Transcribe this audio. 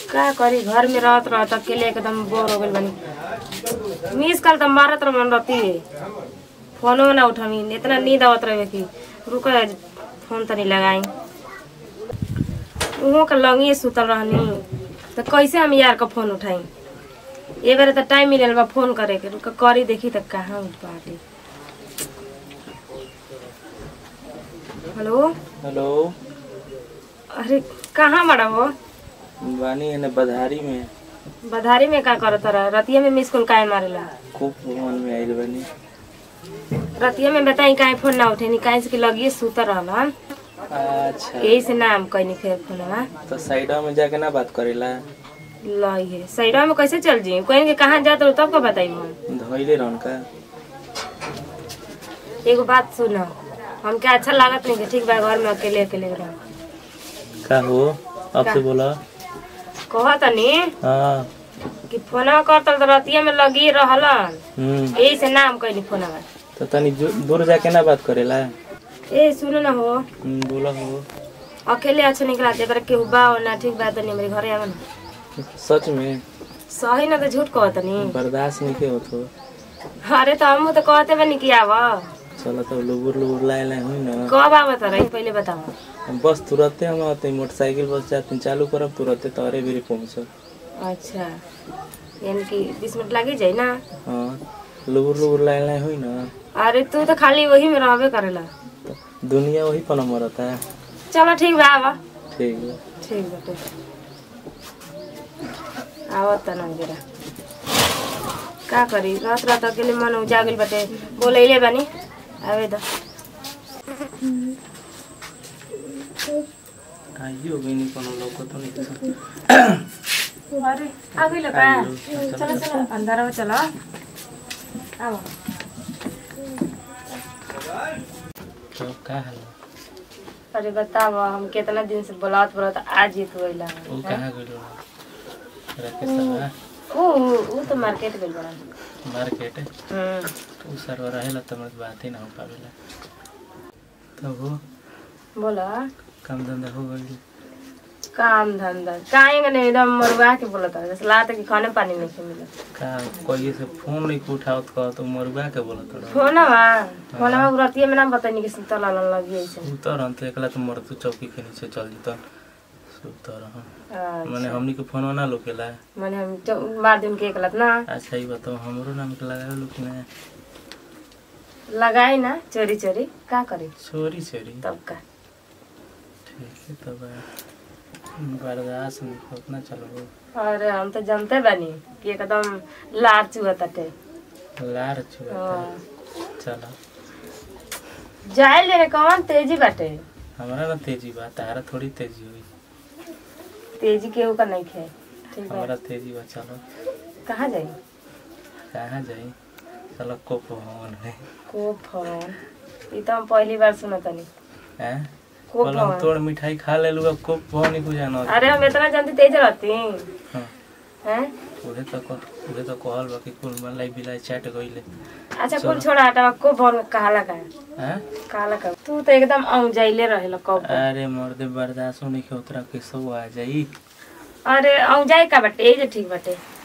का करी घर में रहत रहत अकेले एकदम बोर हो गइल बनी मिस कल तो मारत रह रहती फोनो ना उठामी इतना नींद आवत रहे कि रुक फोन तनी लगाई उहो के लंगी सुतल रहनी तो कैसे हम यार का फोन उठाई ए बार तो टाइम मिलल बा फोन करे के रुक करी देखी तो कहाँ उठ पाती हेलो हेलो अरे कहाँ बड़ा हो बानी एने बधारी में बधारी में का करत रहा रतिया में मिस कॉल काहे मारेला खूब मन में आइल बानी रतिया में बताई काहे फोन ना उठेनी काहे से कि लगिए सुत रहल हम अच्छा यही से नाम कहनी फिर फोनवा तो साइडा में जाके ना बात करेला लई है सैडवा में कैसे चल जी कहेंगे कहाँ जात रहो तब का बताई हम धोइले रहन का एगो बात सुन हमके अच्छा लागत नहीं कि ठीक बा घर में अकेले अकेले रह का हो आपसे बोला कह तनी हाँ कि फोनवा करतल तो रतिया में लगी रहलन हम्म यही से नाम कहनी फोनवा तो तनी जो- दूर जाके ना बात करेला ए सुनो ना हो हम्म, बोला हो अकेले अच्छा निकला तेरा केहू बा हो ना ठीक बा तनी मेरे घरे आवे ना सच में सही ना तो झूठ कह तनी बर्दाश्त नहीं के होतो अरे तो हम तो कहते बनी कि आवा चलो तो लुबुर लुबुर लाए लाए हुई ना कब आवा तारा ई पहले बताओ हम बस तुरंते हम आते मोटरसाइकिल बस जाते चालू करब तुरंते तोरे भी पहुँचब अच्छा यानी कि बीस मिनट लगी जाए ना हाँ लुबुर लुबुर लाए लाए हुई ना अरे तू तो खाली वही में रहबे करेला तो दुनिया वही पर नंबर रहता है चलो ठीक बा आवा ठीक है ठीक बाटे आवत त ना जरा का करी रात रात अकेले मन उजागिल बाटे बोलैले बानी आवे द आइयो गइनी कोनो लोग तो नहीं अरे आ गइल का चलो चलो अंदर आओ चलो आओ तो का हाल अरे बताओ हम कितना दिन से बोलावत बोलावत आज ही तू अइला वो कहाँ गइलो राकेश साहब ऊ ऊ तो मार्केट गइल बड़ा मार्केट हम्म उ सर रहेला त मत बात ही ना हो पावेला तब वो बोला काम धंधा हो गइल काम धंधा काहे नहीं एकदम मरुआ के बोलत है जैसे लात कि खाने पानी नहीं मिलत का कोई से फोन नहीं उठावत कह तो मरुआ के बोलत रहो फोनवा फोनवा रतिया में ना बतानी कि सुतल अलग लगी ऐसे उतर हम तो एकला तो मरतू चौकी के नीचे चल जीतन सुतर हम माने हमनी के फोन ना लोकेला मैंने हम चौ- मार दिन के एकलत ना अच्छा ही बताओ हमरो नाम के लगावे लोग ना लगाई ना चोरी चोरी का करे छोरी छोरी तब का ठीक है तब बर्दाश्त नहीं उतना चलो अरे हम तो जानते बानी कि एकदम लार चुआ तटे लार छुआ हाँ। चलो जाए ले रे कौन तेजी बाटे हमारा ना तेजी बा तारा थोड़ी तेजी हुई तेजी केहू का नहीं खे ठीक है हमारा तेजी बा चलो कहाँ जाई कहाँ जाई चलो को फोन है को फोन ई तो हम पहली बार सुनतनी हैं को कल हम फोन तोड़ मिठाई खा ले लूगा को फोन ही को जानो अरे हम इतना जानती तेज रहती हाँ हैं उहे तो को उहे तो कहल बा कि कुल मलाई बिलाई चाट गइले अच्छा कुल छोड़ा हटा को फोन कहा लगा हैं कहा लगा तू तो एकदम आऊ जाइले रहेला कब अरे मर्दे बर्दाश्त नहीं के उतरा के सब आ जाई अरे आऊ जाए का बाटे ए जे ठीक बाटे